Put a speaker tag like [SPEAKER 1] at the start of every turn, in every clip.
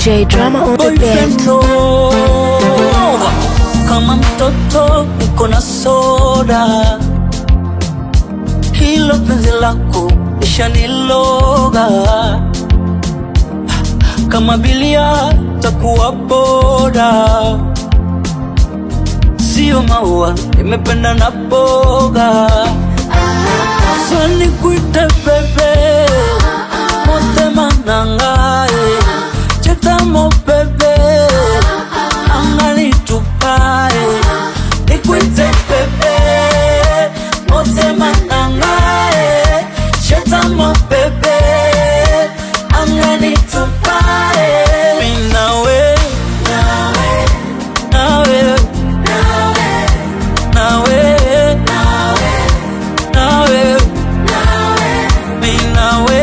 [SPEAKER 1] DJ Drama on the
[SPEAKER 2] boyfriend
[SPEAKER 1] beat.
[SPEAKER 2] Nova. Kama mtoto uko na soda, hilo penzi lako ishaniloga. Kama bilia takuwa boda, sio maua, nimependa na boga. Sani kuite bebe, motema nangae, chetamo bebe, angani tupae, nikuite bebe, motema nangae, chetamo bebe, angani tupae. Mi nawe, nawe, nawe, nawe, mi nawe,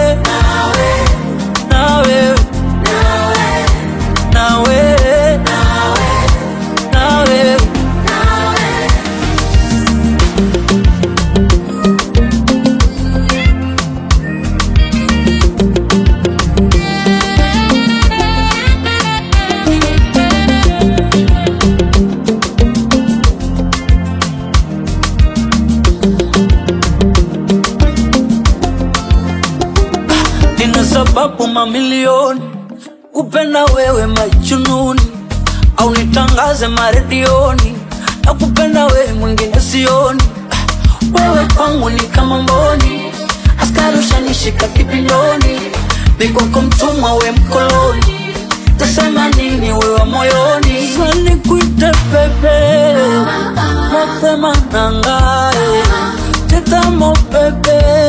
[SPEAKER 2] nawe, nawe, nawe. nina sababu mamilioni kupenda wewe majununi au nitangaze maredioni na kupenda wewe mwingine sioni wewe kwangu ni kama mboni askari ushanishika kipindoni mikwako mtumwa we mkoloni tasema nini wewe moyoni sani kuite pepe mapema nangae tetamo pepe